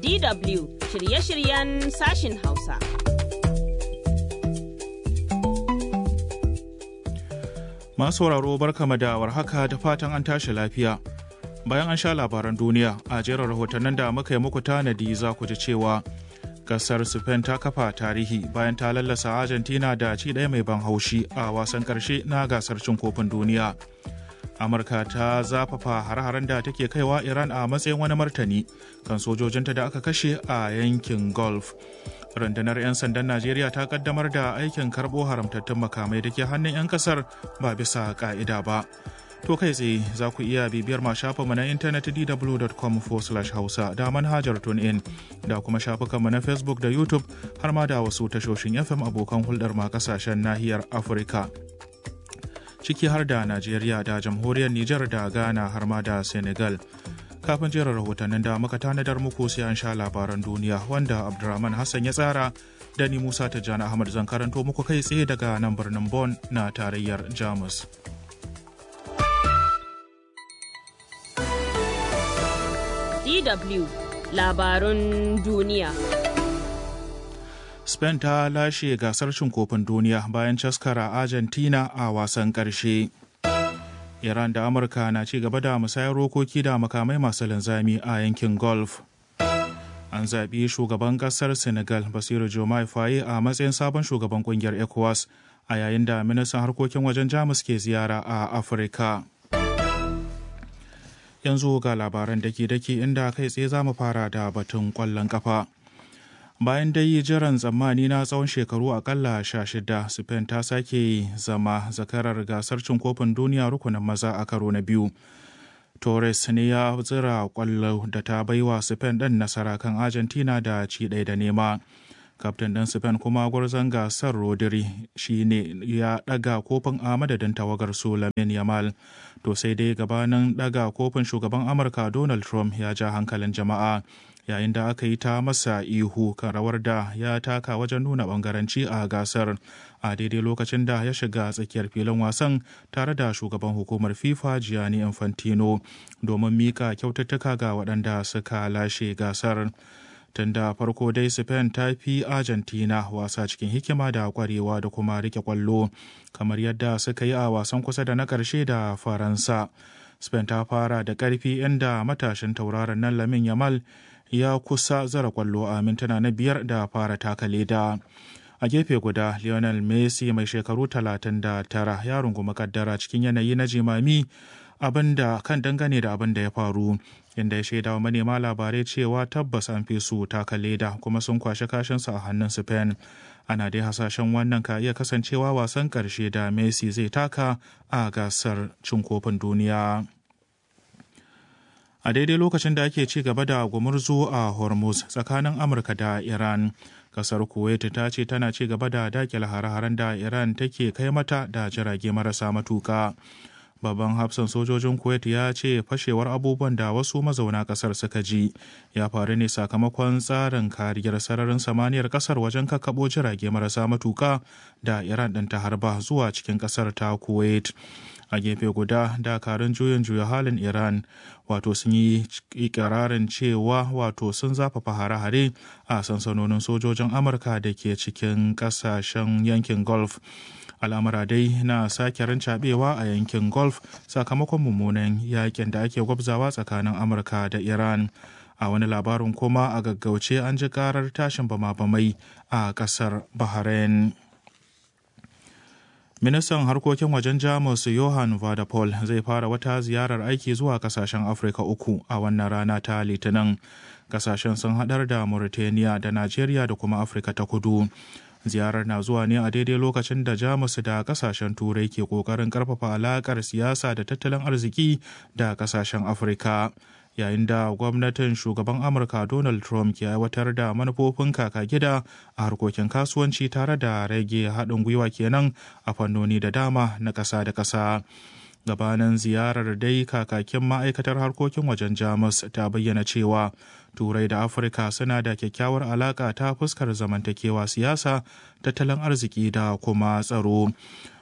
DW shirye-shiryen sashin Hausa. Masu sauraro barkama da warhaka da fatan an tashi lafiya. Bayan an sha labaran duniya a jerin rahotannin da muka yi muku tanadi za ku ji cewa kasar Spain ta kafa tarihi bayan ta lallasa Argentina da ci ɗaya mai ban haushi a wasan ƙarshe na gasar cin kofin duniya. Amurka ta zafafa har-haren da take kaiwa Iran a matsayin wani martani kan sojojinta da aka kashe a yankin Gulf. rundunar 'yan sandan najeriya ta kaddamar da aikin karbo haramtattun makamai da ke hannun 'yan kasar ba bisa ka'ida ba to kai tsaye za ku iya bibiyar ma shafinmu na intanet dw.com hausa da manhajar in da kuma shafukanmu na facebook da youtube har ma da wasu tashoshin fm abokan hulɗar ma kasashen nahiyar afirka ciki har da najeriya da jamhuriyar nijar da ghana har ma da senegal kafin jerin rahotannin da muka tanadar muku sai an sha labaran duniya wanda abdulrahman hassan ya tsara da ni musa tijjani ahmad zan karanto muku kai tsaye daga nan birnin Bon na tarayyar jamus DW labarun duniya. spain ta lashe gasar cin kofin duniya bayan caskara argentina a wasan ƙarshe. Iran da Amurka na ci gaba da musayar rokoki da makamai masu linzami a yankin Gulf. An zaɓi shugaban ƙasar Senegal Basiru Jomai Faye a matsayin sabon shugaban ƙungiyar ECOWAS a yayin da ministan harkokin wajen Jamus ke ziyara a Afirka. Yanzu ga labaran dake-dake inda kai tsaye za mu fara da batun ƙwallon ƙafa. bayan dai jiran tsammani na tsawon shekaru akalla sha shida spain ta sake zama zakarar gasar cin kofin duniya rukunin maza a karo na biyu torres ne ya zira kwallo da ta baiwa spain ɗin nasara kan argentina da ci ɗaya da nema kaftin ɗin spain kuma gwarzon gasar rodri shi ne ya ɗaga kofin a madadin tawagar su lamin yamal to sai dai gabanin ɗaga kofin shugaban amurka donald trump ya ja hankalin jama'a yayin da aka yi ta masa ihu kan rawar da ya taka wajen nuna bangaranci a gasar a daidai lokacin da ya shiga tsakiyar filin wasan tare da shugaban hukumar fifa gianni infantino domin mika kyaututtuka ga waɗanda suka lashe gasar tun da farko dai spain ta fi argentina wasa cikin hikima da kwarewa da kuma rike kwallo kamar yadda suka yi a wasan kusa da na ƙarshe da faransa spain ta fara da ƙarfi inda matashin tauraron nan lamin yamal ya kusa zara kwallo a mintuna na biyar da fara taka leda a gefe guda lionel messi mai shekaru 39 ya rungumi kaddara cikin yanayi na jimami abinda kan dangane da abin da ya faru inda ya shaida wa manema labarai cewa tabbas an fi su taka leda kuma sun kwashe kashinsu a hannun spain ana dai hasashen wannan ka iya kasancewa wasan karshe da messi zai taka a gasar cin kofin duniya a daidai lokacin da ake ci gaba da gumurzu a hormuz tsakanin amurka da iran kasar kuwait ta ce tana ci gaba da dakile hare-haren da iran take kai mata da jirage marasa matuka babban hafsan sojojin kuwait ya ce fashewar abubuwan da wasu mazauna kasar suka ji ya faru ne sakamakon tsarin kariyar sararin samaniyar kasar wajen kakkaɓo jirage marasa matuka da iran ɗin ta harba zuwa cikin kasar ta kuwait a gefe guda dakarun juyin juya halin iran wato sun yi ikirarin cewa wato sun zafafa hare-hare a sansanonin sojojin amurka da ke cikin kasashen yankin gulf al'amura dai na sake rancabewa a yankin gulf sakamakon mummunan yakin da ake gwabzawa tsakanin amurka da iran a wani labarin kuma a gaggauce an ji karar tashin bama-bamai a kasar bahrain ministan harkokin wajen jamus johan vadapol zai fara wata ziyarar aiki zuwa kasashen afirka uku a wannan rana ta litinin kasashen sun hadar da mauritania da najeriya da kuma afirka ta kudu ziyarar na zuwa ne a daidai lokacin da jamus da kasashen turai ke kokarin karfafa alakar siyasa da tattalin arziki da kasashen afirka yayin da gwamnatin shugaban amurka donald trump ke aiwatar da manufofin kaka gida a harkokin kasuwanci tare da rage haɗin gwiwa kenan a fannoni da dama na ƙasa da ƙasa gabanin ziyarar dai kakakin ma'aikatar harkokin wajen jamus ta bayyana cewa turai da afirka suna da kyakkyawar alaka ta fuskar zamantakewa siyasa tattalin arziki da kuma tsaro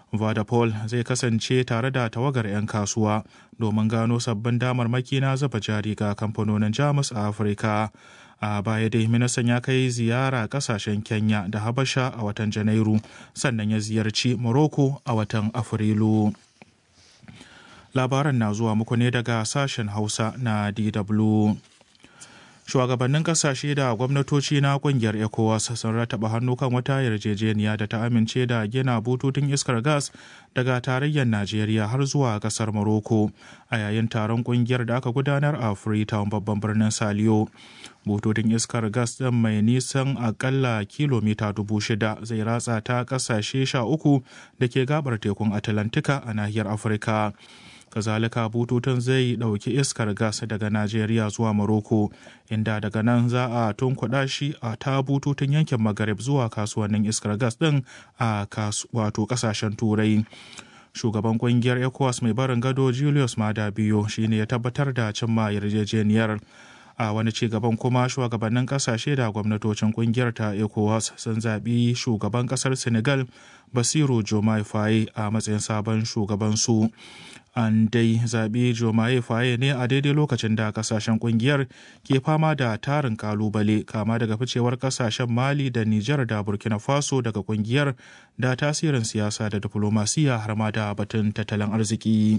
Vodapol zai kasance tare da tawagar 'yan kasuwa domin gano sabbin damarmaki na zuba jari ga kamfanonin Jamus a Afirka. A baya dai ministan ya kai ziyara kasashen Kenya da Habasha a watan Janairu sannan ya ziyarci Morocco a watan Afrilu. Labaran na zuwa muku ne daga sashen Hausa na DW. shugabannin kasashe da gwamnatoci na kungiyar ecowas sun rataba hannu kan wata yarjejeniya da ta amince da gina bututun iskar gas daga tarayyar najeriya har zuwa kasar morocco a yayin taron kungiyar da aka gudanar a freetown babban birnin saliyo bututun iskar gas ɗin mai nisan akalla kilomita dubu shida zai ratsa ta kasashe sha uku da ke gabar tekun atlantika a nahiyar afirka kazalika bututun zai ɗauki iskar gas daga najeriya zuwa morocco inda daga nan za a tunkuɗa shi a ta bututun yankin maghreb zuwa kasuwannin iskar gas ɗin a wato ƙasashen turai shugaban kungiyar ecowas mai barin gado julius mada biyo shine ya tabbatar da cimma yarjejeniyar a wani ci gaban kuma shugabannin kasashe da gwamnatocin kungiyar ta ecowas sun zaɓi shugaban ƙasar senegal basiru jomai faye a matsayin sabon shugabansu an dai zaɓi jomaye faye ne a daidai lokacin da kasashen kungiyar ke fama da tarin kalubale kama daga ficewar kasashen mali da nijar da burkina faso daga kungiyar da tasirin siyasa da diflomasiya har ma da batun tattalin arziki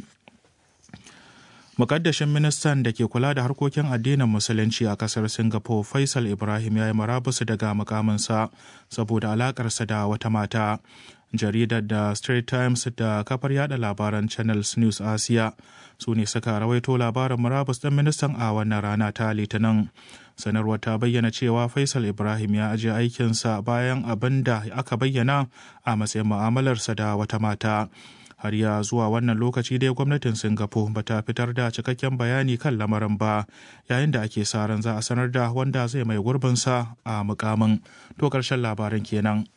Mukaddashin ministan da ke kula da harkokin addinin musulunci a kasar Singapore Faisal Ibrahim ya yi marabusu daga mukaminsa saboda alakarsa da wata mata. Jaridar da Straits Times da kafar yada labaran Channels News Asia su ne suka rawaito labarin murabus ɗin ministan a wannan rana ta Litinin. Sanarwar ta bayyana cewa Faisal Ibrahim ya ajiye aikinsa bayan abin da aka bayyana a matsayin mu'amalarsa da wata mata. har ya zuwa wannan lokaci dai gwamnatin singapore ba ta fitar da cikakken bayani kan lamarin ba yayin da ake sa ran za a sanar da wanda zai mai gurbinsa a mukamin to karshen labarin kenan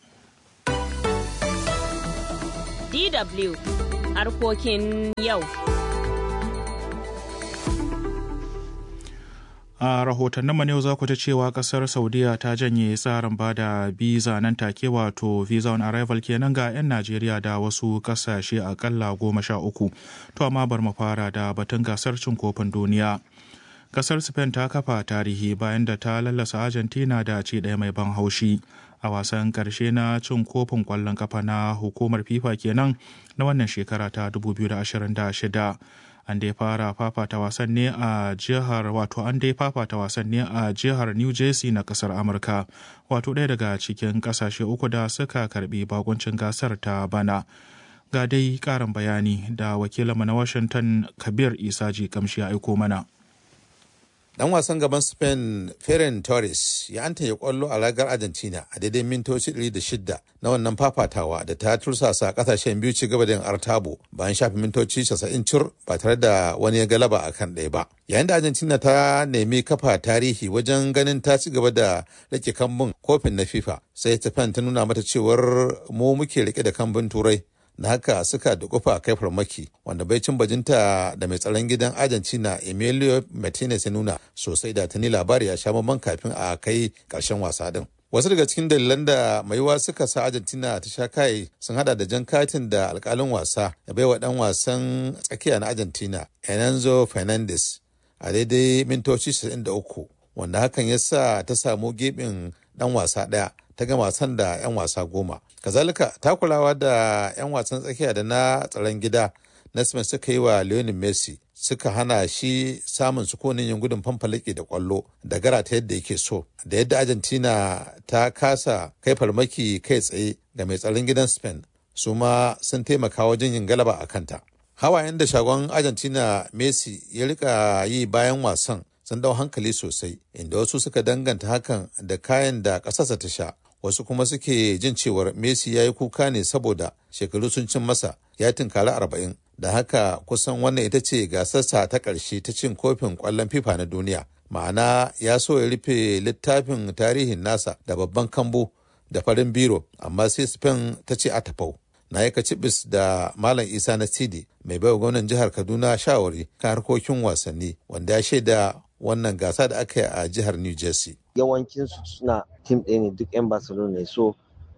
dw harkokin yau a rahotannin mu yau za ku ta cewa kasar saudiya ta janye tsarin ba da biza nan take wato visa on arrival kenan ga 'yan najeriya da wasu kasashe akalla goma sha uku to amma bar mu fara da batun gasar cin kofin duniya kasar spain ta kafa tarihi bayan da ta lallasa argentina da ci ɗaya mai ban haushi a wasan karshe na cin kofin kwallon kafa na hukumar fifa kenan na wannan shekara ta 2026 an dai fara fafata wasan ne a jihar wato an dai fafata wasan ne a jihar new jersey na kasar amurka wato ɗaya daga cikin ƙasashe uku da suka karbi bakuncin gasar ta bana ga dai ƙarin bayani da wakilinmu na washington kabir isaji kamshi ya aiko mana dan wasan gaban spain ferran torres ya anta ya kwallo a ragar argentina a daidai mintoci 106 na wannan fafatawa da ta tursasa kasashen biyu ci gaba da yin artabo bayan shafi mintoci 90 cur ba tare da wani ya galaba a kan ɗaya ba yayin da argentina ta nemi kafa tarihi wajen ganin ta ci gaba da rike kambun kofin na fifa sai spain ta nuna mata cewar mu muke rike da kambun turai na haka suka dukufa kai farmaki wanda bai cin bajinta da mai tsaron gidan argentina emilio martinez ya nuna sosai da tuni labari ya sha mamman kafin a kai karshen wasa din wasu daga cikin dalilan da maiwa suka sa argentina ta sha kai sun hada da jan katin da alkalin wasa ya baiwa dan wasan tsakiya na argentina enanzo fernandez a daidai mintoci 93 wanda hakan ya sa ta samu gebin dan wasa daya ta gama wasan da 'yan wasa goma kazalika takulawa da 'yan wasan tsakiya da na tsaron gida na Spain suka yi wa Lionel Messi suka hana shi samun sukunin yin gudun fanfalake da kwallo da gara ta yadda yake so da yadda Argentina ta kasa kai farmaki kai tsaye ga mai tsaron gidan Spain su ma sun taimaka wajen yin galaba a kanta. Hawayen da shagon Argentina Messi ya rika yi bayan wasan sun dau hankali sosai inda wasu suka danganta hakan da kayan da ƙasarsa ta sha wasu kuma suke jin cewar messi ya yi kuka ne saboda shekaru sun cin masa ya tunkari arba'in da haka kusan wannan ita ce gasarsa ta ƙarshe ta cin kofin ƙwallon fifa na duniya ma'ana ya so ya rufe littafin tarihin nasa da babban kambu da farin biro amma sai spain ta ce a tafau na yi kacibis da malam isa na sidi mai baiwa gwamnan jihar kaduna shawari kan harkokin wasanni wanda ya shaida wannan gasa da aka yi a jihar new jersey yawancinsu suna tim ɗaya ne duk 'yan barcelona ne so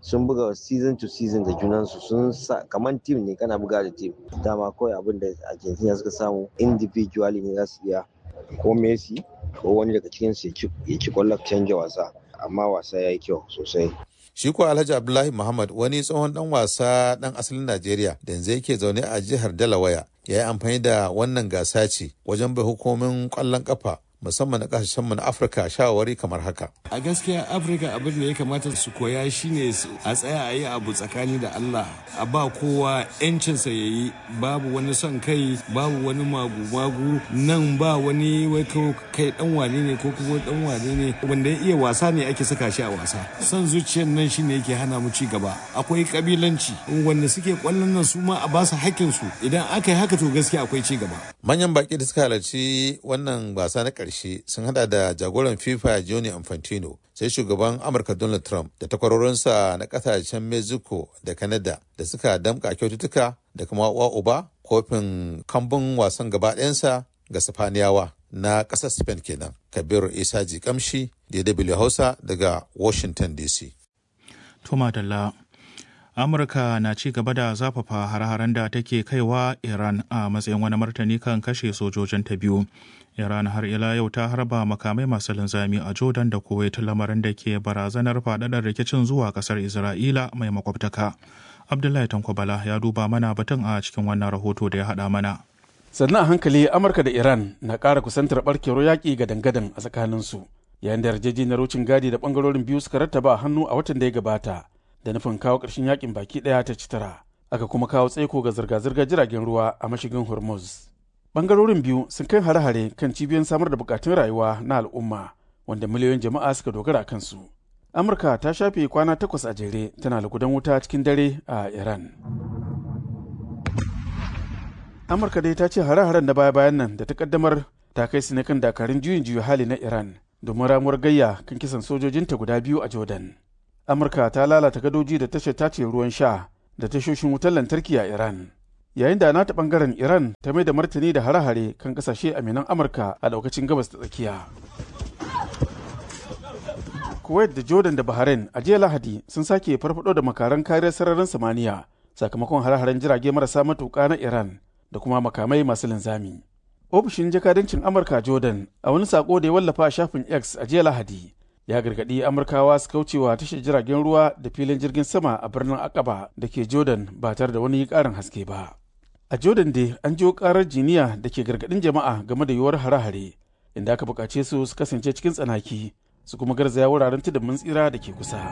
sun buga season to season da junansu sun sa kamar team ne kana buga da team dama kawai abin da argentina suka samu individually ne za su iya ko messi ko wani daga cikin su ya ci kwallon canja wasa amma wasa ya yi kyau sosai Shi ko Alhaji Abdullahi Muhammad wani tsohon dan wasa dan asalin Najeriya da yanzu yake zaune a jihar Delaware ya yi amfani da wannan gasa ce wajen bai hukumomin kwallon kafa musamman na kasashen mu na Afirka shawarwari kamar haka. A gaskiya Afirka abin da ya kamata su koya shine a tsaya a yi abu tsakani da Allah a ba kowa yancinsa ya yi babu wani son kai babu wani magu-magu nan ba wani wai kai dan wane ne ko kuma dan wane ne wanda ya iya wasa ne ake saka shi a wasa son zuciyar nan shine yake hana mu ci gaba akwai kabilanci wanda suke kwallon nan su ma a ba su hakkin su idan aka yi haka to gaskiya akwai ci gaba Manyan baki da suka halarci wannan gasa na ƙarshe sun hada da jagoran FIFA Gianni Infantino sai shugaban Amurka Donald Trump da takwarorinsa na kasashen Mexico da Canada da suka damka kyaututtuka da kuma wa uba kofin kambun wasan gaba ɗayansa ga Sifaniyawa na ƙasar Spain kenan. Kabiru Isa Jikamshi, DW Hausa daga Washington DC. Tuma Dalla. Amurka na ci gaba da zafafa har-haren da take kaiwa Iran a matsayin wani martani kan kashe sojojin ta biyu. Iran har ila yau ta harba makamai masu linzami a Jordan da Kuwait lamarin da ke barazanar faɗaɗar rikicin zuwa ƙasar Isra'ila mai makwabtaka. Abdullahi Tankwabala ya duba mana batun a cikin wannan rahoto da ya haɗa mana. sannan a hankali amurka da iran na ƙara kusantar barkewar yaƙi ga dangadan a tsakaninsu yayin da yarjejeniyar wucin gadi da ɓangarorin biyu suka rattaba hannu a watan da ya gabata da nufin kawo ƙarshen yaƙin baki ɗaya ta ci tara aka kuma kawo tsaiko ga zirga-zirgar jiragen ruwa a mashigin hormuz ɓangarorin biyu sun kai hare-hare kan cibiyoyin samar da buƙatun rayuwa na al'umma wanda miliyoyin jama'a suka dogara a kansu amurka ta shafe kwana takwas a jere tana lugudan wuta cikin dare a iran amurka dai ta ce hare-haren na baya-bayan nan da ta kaddamar ta kai su ne kan dakarun juyin juya hali na iran domin ramuwar gayya kan kisan sojojinta guda biyu a jordan amurka ta lalata gadoji da tashar tace ruwan sha da tashoshin wutar lantarki a iran yayin da nata bangaren iran ta mai da martani da hare-hare kan kasashe aminan amurka a daukacin gabas ta tsakiya kuwait da jordan da bahrain a jiya lahadi sun sake farfado da makaran kariyar sararin samaniya sakamakon hare-haren jirage marasa matuka na iran da kuma makamai masu linzami. Ofishin jakadancin Amurka Jordan a wani sako da ya wallafa a shafin X a jiya Lahadi ya gargaɗi Amurkawa su kaucewa tashar jiragen ruwa da filin jirgin sama a birnin Akaba da ke Jordan ba tare da wani ƙarin haske ba. A Jordan dai an jiyo ƙarar jiniya da ke gargaɗin jama'a game da yiwuwar hare-hare inda aka buƙace su su kasance cikin tsanaki su kuma garzaya wuraren tudun tsira da ke kusa.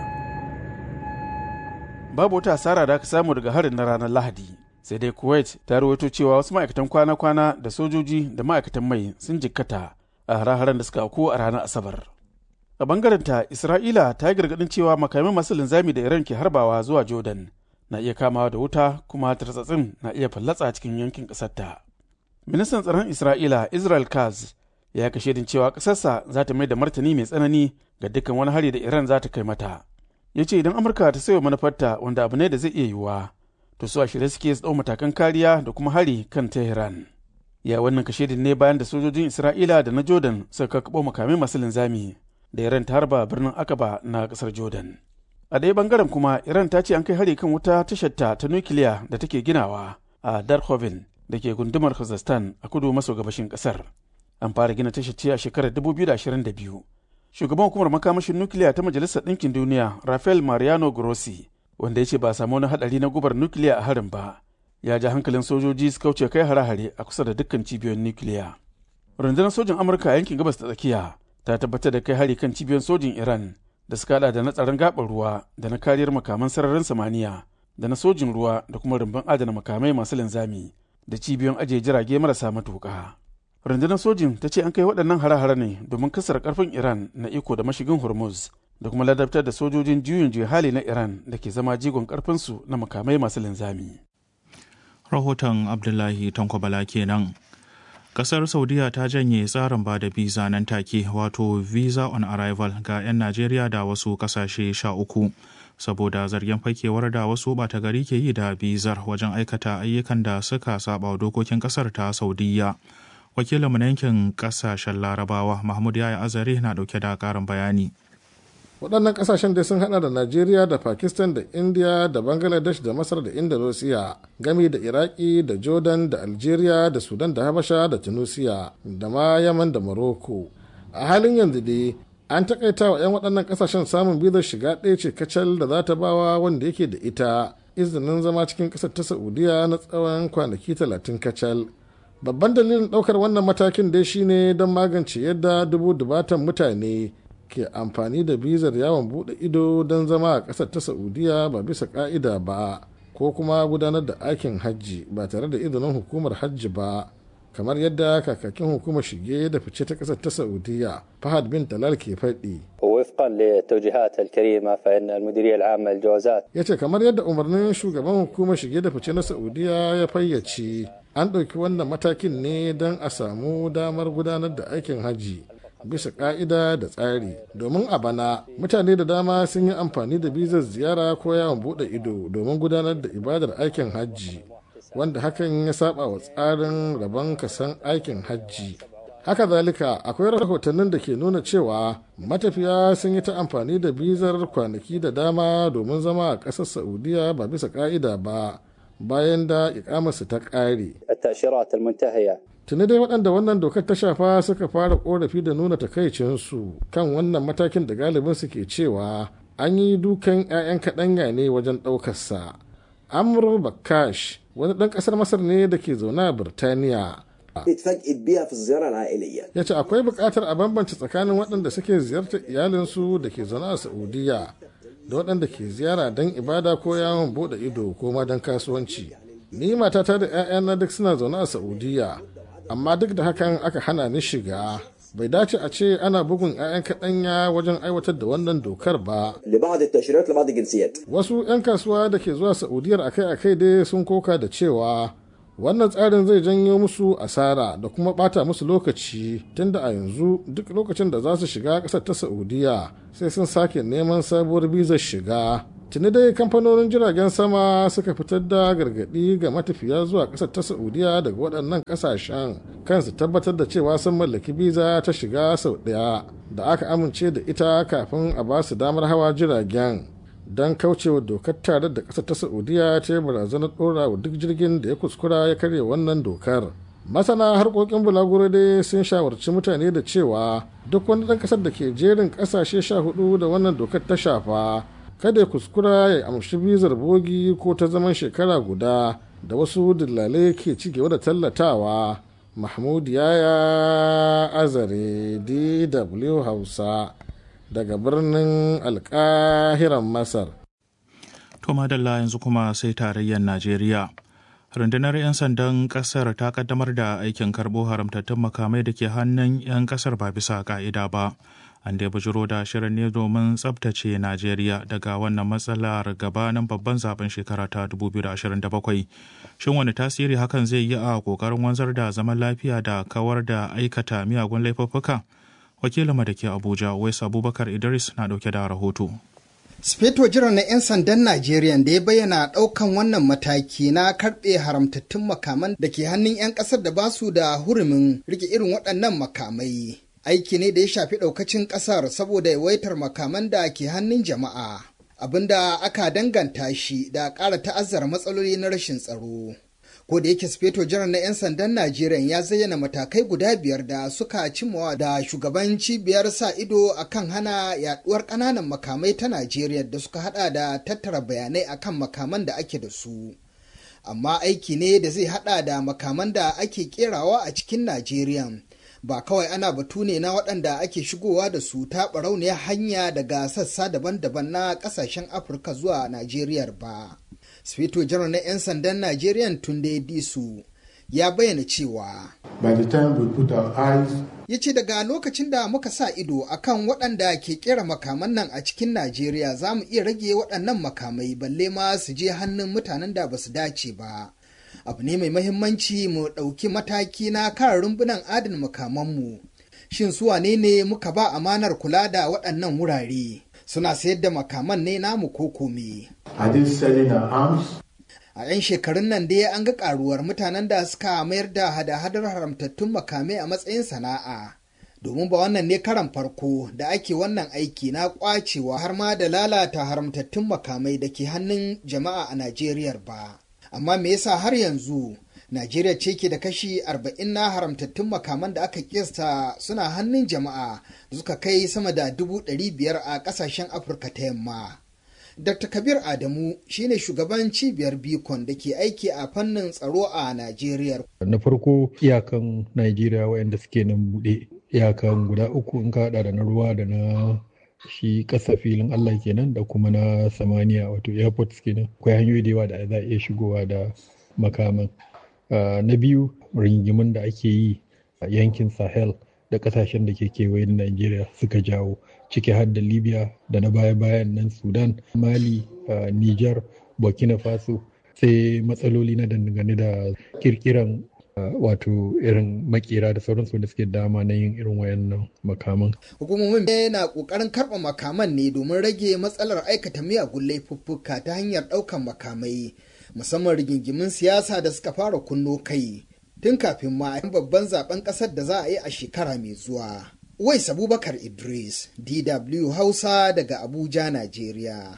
Babu wata asara da aka samu daga harin na ranar Lahadi. sai dai kuwait ta rawaito cewa wasu ma'aikatan kwana-kwana da sojoji da ma'aikatan mai sun jikkata a hare-haren da suka auku a ranar asabar a bangaren ta isra'ila ta yi gargadin cewa makamai masu linzami da iran ke harbawa zuwa jordan na iya kamawa da wuta kuma tartsatsin na iya fallatsa cikin yankin ƙasarta ministan tsaron isra'ila israel kaz ya kashe din cewa ƙasarsa za ta mai da martani mai tsanani ga dukkan wani hari da iran za ta kai mata ya ce idan amurka ta sayo manufarta wanda abu ne da zai iya yiwuwa to su a shirye suke su matakan kariya da kuma hari kan Tehran. Ya wannan kashedin ne bayan da sojojin Isra'ila da na Jordan suka kakabo makamai masu linzami da Iran ta harba birnin Akaba na kasar Jordan. A ɗaya bangaren kuma Iran ta ce an kai hari kan wuta tasharta ta nukiliya da take ginawa a Darhoven da ke gundumar Kazakhstan a kudu maso gabashin kasar. An fara gina tashar ce a shekarar 2022. Shugaban hukumar makamashin nukiliya ta Majalisar Ɗinkin Duniya Rafael Mariano Grossi wanda ya ce ba samu wani hadari na gubar nukiliya a harin ba ya ja hankalin sojoji su kauce kai hare-hare a kusa da dukkan cibiyoyin nukiliya rundunar sojin amurka a yankin gabas ta tsakiya ta tabbatar da kai hari kan cibiyoyin sojin iran da suka hada da na tsaron gabar ruwa da na kariyar makaman sararin samaniya da na sojin ruwa da kuma rumbun adana makamai masu linzami da cibiyoyin ajiye jirage marasa matuƙa rundunar sojin ta ce an kai waɗannan hare-hare ne domin kasar karfin iran na iko da mashigin hormuz da kuma ladabtar da sojojin juyin juya hali na Iran da ke zama jigon karfinsu na makamai masu linzami. Rahoton Abdullahi Tankwabala kenan. Kasar Saudiya ta janye tsarin ba da visa nan take wato visa on arrival ga 'yan Najeriya da wasu kasashe sha uku. Saboda zargin fakewar da wasu ɓata gari ke yi da bizar wajen aikata ayyukan da suka saba dokokin kasar ta Saudiya. Wakilinmu na yankin kasashen Larabawa Mahmud Yaya Azare na dauke da ƙarin bayani. waɗannan ƙasashen dai sun hada da najeriya da pakistan da india da bangladesh da masar da indonesia gami da iraki da jordan da algeria da sudan da habasha da tunisia da ma yaman da morocco a halin yanzu dai an takaita wa 'yan waɗannan ƙasashen samun bizar shiga ɗaya ce kacal da za ta bawa wanda yake da ita izinin zama cikin ƙasar ta saudiya na tsawon kwanaki talatin kacal babban dalilin ɗaukar wannan matakin dai shine don magance yadda dubu dubatan mutane ke amfani da bizar yawon bude ido don zama a ƙasar ta saudiya ba bisa ƙa'ida ba ko kuma gudanar da aikin hajji ba tare da izinin hukumar hajji ba kamar yadda kakakin hukumar shige da fice ta ƙasar ta saudiya fahad bin talal ke faɗi وفقا للتوجيهات الكريمة فإن المديرية العامة للجوازات ya ce kamar yadda umarnin shugaban hukumar shige da fice na saudiya ya fayyace an ɗauki wannan matakin ne don a samu damar gudanar da aikin hajji bisa ka'ida da tsari domin a bana mutane da dama sun yi amfani da bizar ziyara ko yawon bude ido domin gudanar da ibadar aikin hajji wanda hakan ya saba wa tsarin rabon kasan aikin hajji haka zalika akwai rahotannin da ke nuna cewa matafiya sun yi ta amfani da bizar kwanaki da dama domin zama a ƙasar saudiya ba bisa ka'ida ba bayan da ikamarsu ta ƙare التأشيرات المنتهية tuni dai waɗanda wannan dokar ta shafa suka fara korafi da nuna takaicinsu kan wannan matakin da galibin su ke cewa an yi dukan 'ya'yan kaɗanya ne wajen ɗaukarsa amur bakash wani ɗan ƙasar masar ne da ke zaune a birtaniya اتفاجئت بيها في الزيارة العائلية ya ce akwai buƙatar a bambance tsakanin waɗanda suke ziyartar iyalinsu da ke zaune a saudiya da waɗanda ke ziyara don ibada ko yawon buɗe ido ko ma don kasuwanci ni matata da 'ya'yana duk suna zaune a saudiya amma duk da hakan aka hana ni shiga bai dace a ce ana bugun 'ya'yan kaɗanya wajen aiwatar da wannan dokar ba لبعض التأشيرات لبعض الجنسيات wasu 'yan kasuwa da ke zuwa saudiyar akai-akai dai sun koka da cewa wannan tsarin zai janyo musu asara da kuma bata musu lokaci tunda a yanzu duk lokacin da za su shiga ƙasar ta saudiya sai sun sake neman sabuwar bizar shiga tuni dai kamfanonin jiragen sama suka fitar da gargaɗi ga matafiya zuwa ƙasar ta saudiya daga waɗannan ƙasashen kansu tabbatar da cewa sun mallaki biza ta shiga sau ɗaya da aka amince da ita kafin a ba su damar hawa jiragen don kaucewa dokar tare da ƙasar ta saudiya ta yi barazanar ɗora wa duk jirgin da ya kuskura ya karya wannan dokar masana harkokin bulaguro dai sun shawarci mutane da cewa duk wani ɗan ƙasar da ke jerin ƙasashe sha hudu da wannan dokar ta shafa kada ya kuskura ya amshi bizar bogi ko ta zaman shekara guda da wasu dillalai ke ci gaba da tallatawa mahmud yaya azare dw hausa daga birnin alkahiran masar To madalla yanzu kuma sai tarayyar Najeriya. Rundunar 'yan sandan kasar ta kaddamar da aikin karbo haramtattun makamai da ke hannun 'yan kasar ba bisa ka'ida ba. An dai bujiro da shirin ne domin tsabtace Najeriya daga wannan matsalar gabanin babban zaben shekara ta 2027. Shin wani tasiri hakan zai yi a kokarin wanzar da zaman lafiya da kawar da aikata miyagun laifuffuka? Wakilinmu da ke Abuja, Wais Abubakar Idris na dauke da rahoto. Sufeto jiran na 'yan sandan Najeriya da ya bayyana ɗaukan wannan mataki na karɓe haramtattun makaman da ke hannun 'yan ƙasar da basu da hurumin rike irin waɗannan makamai. Aiki ne da ya shafi ɗaukacin ƙasar saboda yawaitar makaman da ke hannun jama'a. Abinda aka danganta shi da ƙara ta'azzara matsaloli na rashin tsaro. ko da yake sufeto jiran na 'yan sandan najeriya ya zayyana matakai guda biyar da suka cimmawa da shugaban cibiyar sa ido akan hana yaduwar ƙananan makamai ta najeriya da suka hada da tattara bayanai akan makaman da ake da su amma aiki ne da zai hada da makaman da ake kerawa a cikin najeriya ba kawai ana batu ne na waɗanda ake shigowa da su ta barauniyar hanya daga sassa daban-daban na ƙasashen afirka zuwa najeriya ba Sufeto janar na 'yan sandan Najeriya Tunde Disu ya bayyana cewa By the time we put our eyes ya ce daga lokacin da muka sa ido akan waɗanda ke kera makaman nan a cikin Najeriya za mu iya rage waɗannan makamai balle ma su je hannun mutanen da ba su dace ba. Abu ne mai mahimmanci mu ɗauki mataki na kare rumbunan adana makamanmu. Shin su wane ne muka ba amanar kula da waɗannan wurare? Suna sayar da makaman ne namu ko kome. are they selling our arms? A 'yan shekarun nan dai an ga karuwar mutanen da suka mayar da hada-hadar haramtattun makamai a matsayin sana'a domin ba wannan ne karan farko da ake wannan aiki na kwacewa har ma da lalata haramtattun makamai da ke hannun jama'a a Najeriya ba. Amma me yasa har yanzu Najeriya ce ke da kashi 40 na haramtattun makaman da aka kista suna hannun jama'a da suka kai sama da 500 a kasashen Afirka ta yamma. Dr. Kabir Adamu shine shugaban cibiyar Bikon da ke aiki a fannin tsaro a Najeriya. Na farko iyakan Najeriya waɗanda suke nan buɗe iyakan guda uku in ka haɗa da na ruwa da na shi ƙasa filin Allah kenan da kuma na samaniya wato airport kenan akwai hanyoyi da yawa da za a iya shigowa da makaman. Na biyu rigimin da ake yi a yankin Sahel da ƙasashen da ke kewaye da Najeriya suka jawo. ciki har da libya da na baya-bayan nan sudan mali uh, niger burkina faso sai matsaloli na dangane da kirkiran uh, wato irin makera da sauransu da suke dama na yin irin wayannan makaman hukumomin na kokarin karɓa makaman ne domin rage matsalar aikata miyagun laifuffuka ta hanyar ɗaukan makamai musamman rigingimin siyasa da suka fara kunno kai tun kafin ma babban zaben ƙasar da za a yi a shekara mai zuwa Wais Abubakar Idris, DW Hausa daga Abuja, Najeriya.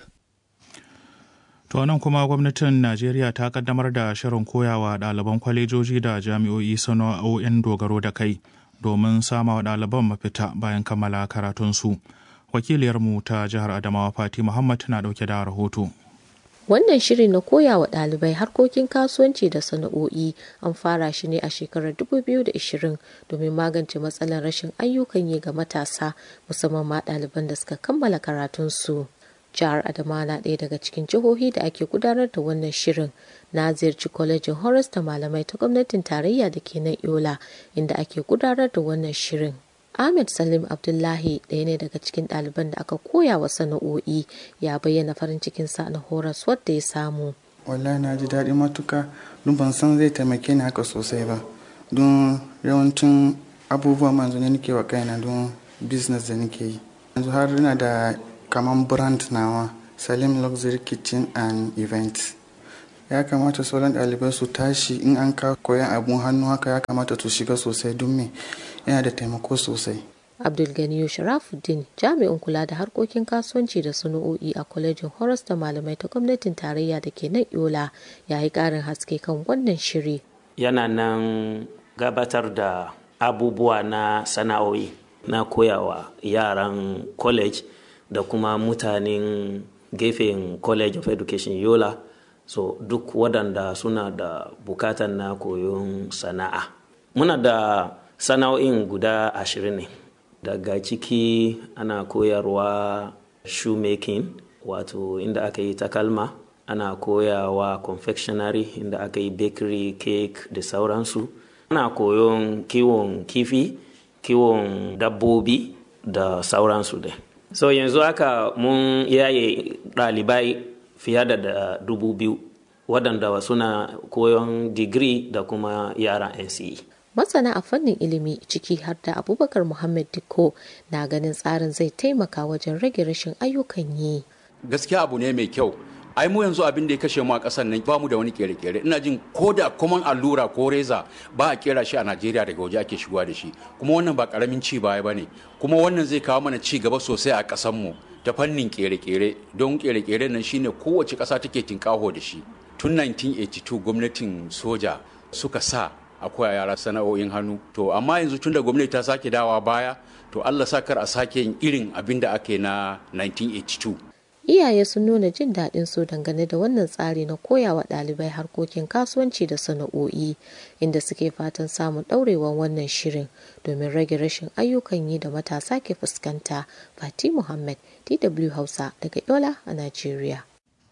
To nan kuma gwamnatin Najeriya ta kaddamar da shirin koyawa ɗaliban kwalejoji da jami'o'i sana'o'in dogaro da kai domin sama wa ɗaliban mafita bayan kammala karatunsu. Wakiliyarmu ta jihar Adamawa Fati Muhammad na ɗauke da rahoto. Wannan shiri na koya wa ɗalibai harkokin kasuwanci da sana'o'i an fara shi ne a shekarar 2020 domin magance matsalar rashin ayyukan yi ga matasa musamman ma ɗaliban da suka kammala karatunsu. Jihar Adama na ɗaya daga cikin jihohi da ake gudanar da wannan shirin. Na ziyarci kwalejin Horas da malamai ta gwamnatin tarayya da ke nan Yola inda ake gudanar da wannan shirin. Ahmed Salim Abdullahi ɗaya ne daga cikin ɗaliban da aka koya wa sana'o'i ya bayyana farin cikinsa na horas wadda ya samu. Wallahi na ji daɗi matuka don ban san zai taimake ni haka sosai ba. Don yawancin abubuwa manzo ne nake wa kaina don business da nake yi. Yanzu har ina da kaman brand nawa Salim Luxury Kitchen and Events. ya kamata sauran ɗalibai su tashi in an ka koyan abun hannu haka ya kamata su shiga sosai don me yana da taimako sosai abdulganiyu sharafuddin jami'in kula da harkokin kasuwanci da sana'o'i a kwalejin horas da malamai ta gwamnatin tarayya da ke nan yola ya yi ƙarin haske kan wannan shiri yana nan gabatar da abubuwa na sana'o'i na koyawa yaran college da kuma mutanen gefen college of education yola so duk waɗanda suna da bukatan na koyon sana'a muna da sana'o'in guda ashirin ne daga ciki ana koyarwa shoemaking wato inda aka yi takalma ana koyawa confectionery inda aka yi bakery cake da sauransu ana koyon kiwon kifi kiwon dabbobi da sauransu dai so yanzu haka mun yaye ɗalibai fiye da dubu biyu waɗanda suna koyon digiri da kuma yaran NCE. Masana a fannin ilimi ciki har da Abubakar Muhammad Dikko na ganin tsarin zai taimaka wajen rage rashin ayyukan yi. Gaskiya abu ne mai kyau. ai mu yanzu abin da ya kashe mu a ƙasar nan ba mu da wani kere-kere ina jin ko da kuma allura ko reza ba a kera shi a Najeriya daga waje ake shigowa da shi kuma wannan ba karamin ci baya bane kuma wannan zai kawo mana ci gaba sosai a ƙasar mu ta fannin kere-kere don kere-kere nan shine kowace ƙasa take tinkaho da shi tun 1982 gwamnatin soja suka sa a koya yara sana'o'in hannu to amma yanzu tun da gwamnati ta sake dawa baya to Allah sakar a sake yin irin abin da ake na 1982 iyaye sun nuna jin daɗin su dangane da wannan tsari na koyawa ɗalibai harkokin kasuwanci da sana'o'i inda suke fatan samun ɗaurewan wannan shirin domin rage rashin ayyukan yi da matasa ke fuskanta fati muhammad dw hausa daga yola a najeriya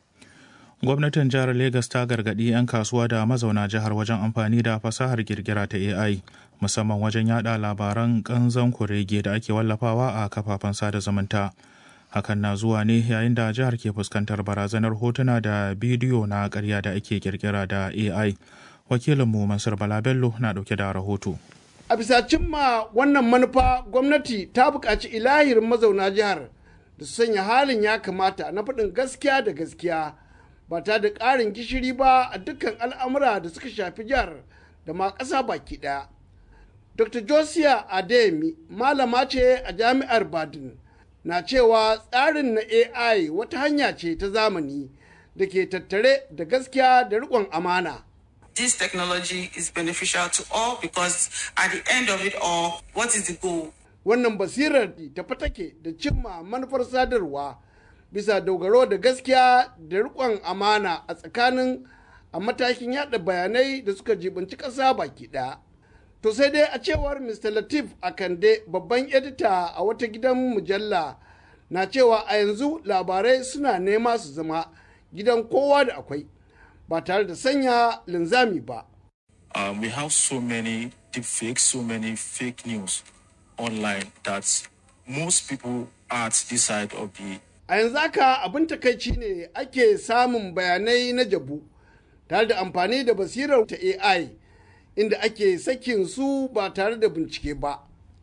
gwamnatin jihar Legas ta gargaɗi 'yan kasuwa da mazauna jihar wajen amfani da fasahar girgira ta ai musamman wajen yada labaran kanzan kurege da ake wallafawa a kafafen sada zumunta hakan na zuwa ne yayin da jihar ke fuskantar barazanar hotuna da bidiyo na karya da ake kirkira da ai wakilinmu mansur balabello na dauke da rahoto a bisa cimma wannan manufa gwamnati ta buƙaci ilahirin mazauna jihar da su sanya halin ya kamata na faɗin gaskiya da gaskiya ba ta da ƙarin gishiri ba a dukkan al'amura da suka shafi jihar da ma ƙasa baki ɗaya dr josiah ademi malama ce a jami'ar badin na cewa tsarin na ai wata hanya ce ta zamani da ke tattare da gaskiya da riƙon amana this technology is beneficial to all because at the end of it all, what is the goal? Wannan basirar tafi take da cimma manufar sadarwa bisa dogaro da gaskiya da riƙon amana a tsakanin a matakin yada bayanai da suka jibinci ƙasa baki ɗaya. To sai dai a cewar Mr. Latif Akande babban edita a wata gidan mujalla na cewa a yanzu labarai suna nema su zama gidan kowa da akwai. ba tare da sanya linzami ba. Um, we have so many deepfakes, so many fake news online that most people are at this side of the. A yanzu haka abin takaici ne ake samun bayanai na jabu tare da amfani da basirar ta AI inda ake sakin su ba tare da bincike ba.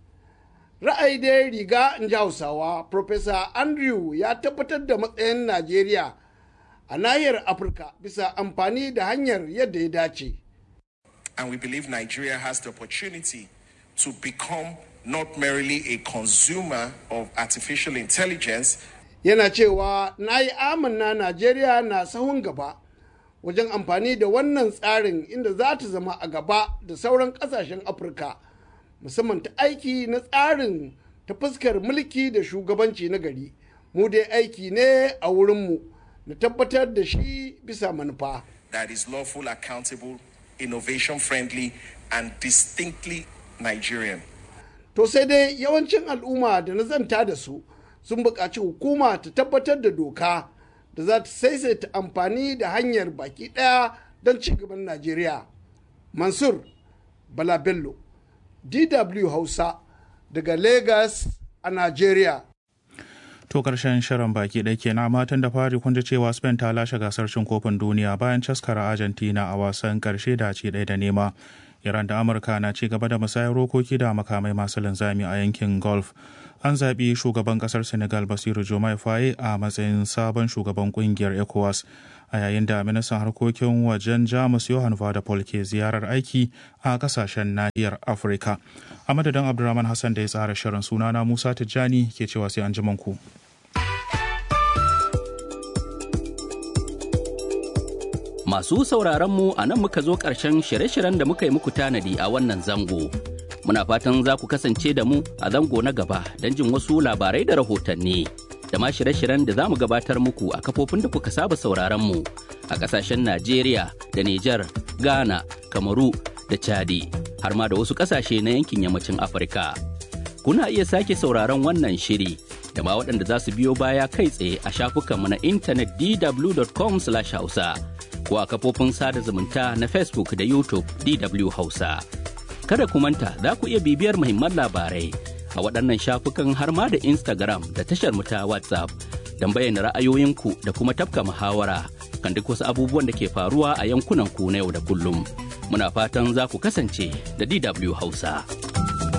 Ra'ayi dai riga in ji Hausawa, Professor Andrew ya tabbatar da matsayin Najeriya. a nahiyar afirka bisa amfani da hanyar yadda ya dace and we believe nigeria has the opportunity to become not merely a consumer of artificial intelligence yana cewa na yi amanna najeriya na sahun gaba wajen amfani da wannan tsarin inda za ta zama a gaba da sauran kasashen afirka musamman ta aiki na tsarin ta fuskar mulki da shugabanci na gari mu dai aiki ne a wurinmu na tabbatar da shi bisa manufa. That is lawful, accountable, innovation friendly and distinctly Nigerian. To sai dai yawancin al'umma da na zanta da su sun buƙaci hukuma ta tabbatar da doka da za ta saisaita amfani da hanyar baki ɗaya don ci gaban Najeriya. Mansur Bala Bello, DW Hausa daga Lagos a Najeriya. To karshen shirin baki ɗaya kenan matan da fari kun ji cewa Spain ta lashe gasar cin kofin duniya bayan caskara Argentina a wasan karshe da ci ɗaya da nema. Iran da Amurka na ci gaba da musayar rokoki da makamai masu linzami a yankin Gulf. An zaɓi shugaban ƙasar Senegal Basiru Jomai Faye a matsayin sabon shugaban ƙungiyar ECOWAS a yayin da ministan harkokin wajen Jamus Johan Vadapol ke ziyarar aiki a ƙasashen nahiyar Afirka. A madadin Abdulrahman Hassan da ya tsara shirin sunana Musa Tijjani ke cewa sai an ji ku. Masu sauraronmu a nan muka zo ƙarshen shirye-shiryen da muka yi muku tanadi a wannan zango. Muna fatan za ku kasance da mu a zango na gaba don jin wasu labarai da rahotanni. Da ma shirye-shiryen da za mu gabatar muku a kafofin da kuka saba sauraronmu a ƙasashen Najeriya da Nijar, Ghana, Kamaru da Chadi, har ma da wasu ƙasashe na yankin yammacin Afirka. Kuna iya sake sauraron wannan shiri da ma waɗanda za su biyo baya kai tsaye a shafukanmu na intanet dw.com/hausa. ko a kafofin sada zumunta na Facebook da YouTube DW Hausa. Kada ku manta za ku iya bibiyar muhimman labarai a waɗannan shafukan har ma da Instagram da tashar mu ta WhatsApp don bayyana ra'ayoyinku da kuma tafka muhawara kan duk wasu abubuwan da ke faruwa a yankunan ku na yau da kullum. Muna fatan za ku kasance da DW Hausa.